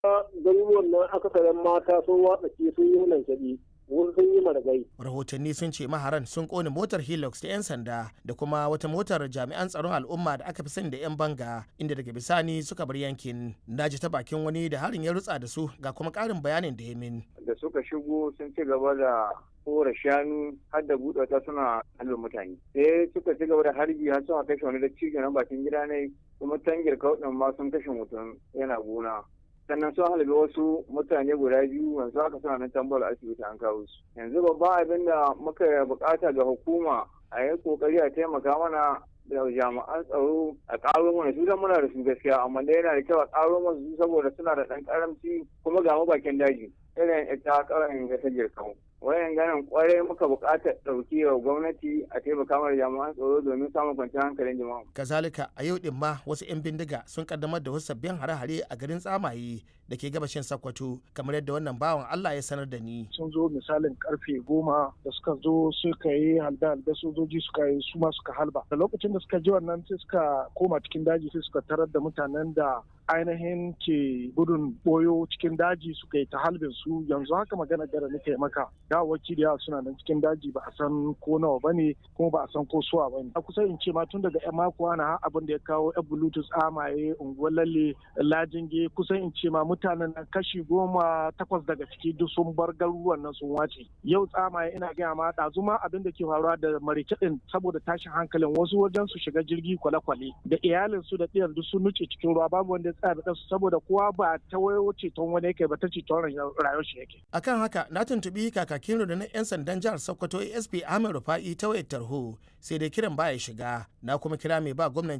garuruwan nan akasarin mata sun watsa sun yi lankaɗi wasu sun yi maragai. rahotanni sun ce maharan sun kone motar hilux ta 'yan sanda da kuma wata motar jami'an tsaron al'umma da aka fi sani da 'yan banga inda daga bisani suka bar yankin na ji ta bakin wani da harin ya rutsa da su ga kuma karin bayanin da ya min da suka shigo sun ci gaba da kora shanu har da buɗe ta suna halin mutane sai suka ci gaba da harbi har suna kashe wani da cikin bakin gida ne kuma tangir kauɗin ma sun kashe mutum yana gona sannan sun halabi wasu mutane guda biyu yanzu haka suna nan tambar asibiti an kawo su yanzu babban abin da muka bukata ga hukuma a yi kokari a taimaka mana da jami'an tsaro a karo mana su muna da su gaskiya amma da yana da kyau a karo mana su saboda suna da ɗan karamci kuma ga bakin daji irin ita karin ga ta jirkan wayan ganin kwarai muka buƙatar ɗauki wa gwamnati a taimaka mana jami'an tsaro domin samun kwanciyar hankalin jama'a. kazalika a yau din ma wasu 'yan bindiga sun kaddamar da wasu sabbin hare-hare a garin tsamaye da ke gabashin sakkwato kamar yadda wannan bawan allah ya sanar da ni sun zo misalin karfe goma da suka zo suka yi halda halda sojoji suka yi su ma suka halba da lokacin da suka ji wannan sai suka koma cikin daji sai suka tarar da mutanen da ainihin ke gudun boyo cikin daji suka yi ta halbin su yanzu haka magana gara nake maka dawaki da yawa suna nan cikin daji ba a san ko nawa ba ne kuma ba a san ko suwa ba ne a kusa in ce ma tun daga yan mako na abin da ya kawo yan bluetooth amaye unguwar lalle lajinge kusan in ce ma mutanen nan kashi goma takwas daga ciki duk sun bar garuruwan nan sun wace yau tsamaye ina gaya ma ɗazu ma abin da ke faruwa da marike ɗin saboda tashin hankalin wasu wajen su shiga jirgi kwale-kwale da iyalin su da ɗiyar duk sun nuce cikin ruwa babu wanda ya tsaya da su saboda kowa ba ta wayo ceton wani yake ba ta ceton rayuwar shi yake. akan haka na tuntubi kakakin rundunar 'yan sandan jihar sokoto asp ahmed rufa'i ta wayar tarho sai dai kiran baya shiga na kuma kira mai ba gwamnan